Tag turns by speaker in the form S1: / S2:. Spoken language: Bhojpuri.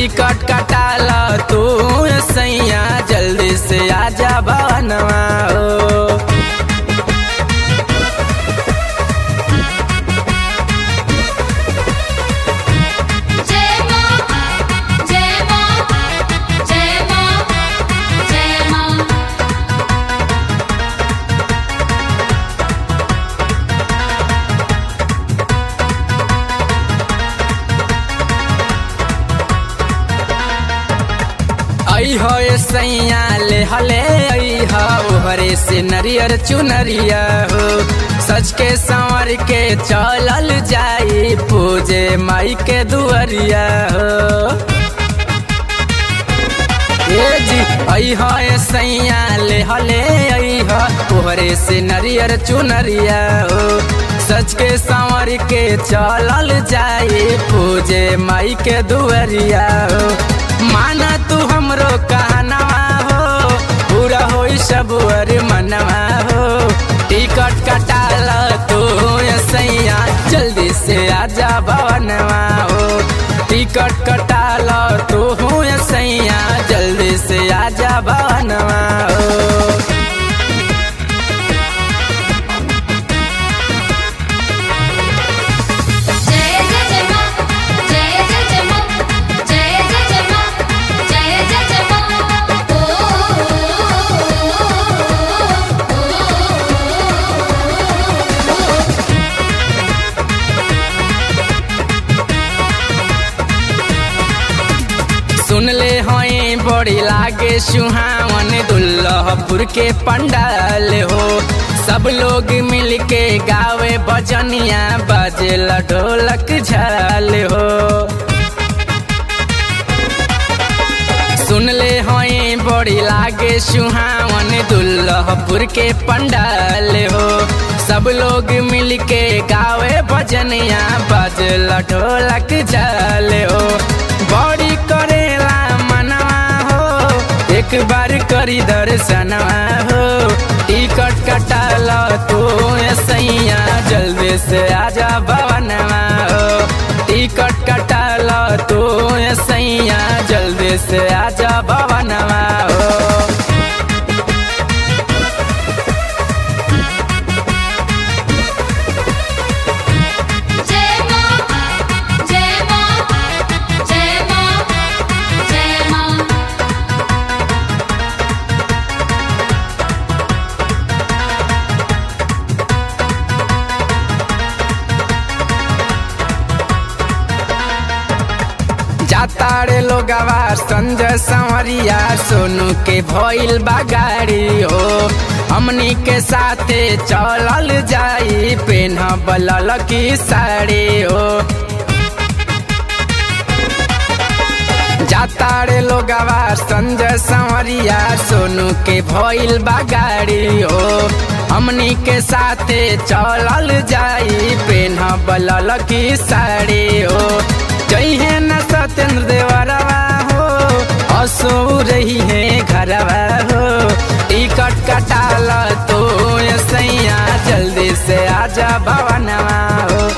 S1: टिकट कटाल तू सैया जल्दी से आजा भवनवा हो
S2: जय मां जय मां जय मां जय मां
S1: आई हो ए सैया ले हले आई हो ओहरे से नरियर चुनरिया हो सच के संवर के चलल जाई पूजे माई के दुअरिया हो ए जी आई हो ए सैया ले हले आई हो ओहरे से नरियर चुनरिया हो सच के संवर के चलल जाई पूजे माई के दुअरिया हो माना तू हमरो कहनवा हो पूरा होई सब अर मनवा हो टिकट कटाल तू ए सैया जल्दी से आजा भवनवा हो टिकट कटाल तू ए सैया जल्दी से आजा भवनवा हो
S2: जय जय जय मां जय जय जय मां जय जय जय मां जय जय जय मां ओ
S1: सुन ले होई बड़ी लागे सुहावन दुल्लहपुर के पंडाल हो सब लोग मिल के गावे बजनिया बजे ढोलक झाल हो सुन ले होई बड़ी लागे सुहावन दुल्लहपुर के पंडाल हो सब लोग मिल के गावे भजनिया बजल ढोलक झाल हो बड़ी करेला मनवा हो एक बार करी दर्शनवा हो टिकट कटाल तू ए सैया जल्दी से आजा भवनवा हो टिकट कटाल तू ए सैया जल्दी से आजा भवनवा हो
S2: जय मां जय मां जय मां जय मां
S1: जाताड़े लोगवा संजय संवरिया सोनू के भइल बागाड़ी हो हमनी के साथे चलल जाई पेन्ह की साड़ी हो जाताड़े लोगवा संजय संवरिया सोनू के भइल बागाड़ी हो हमनी के साथे चलल जाई पेन्ह की साड़ी हो जइहे न सत्येंद्र देवरवा हो हसो रही है घरवा हो टिकट कटाल तो ए सैया जल्दी से आजा भवनवा हो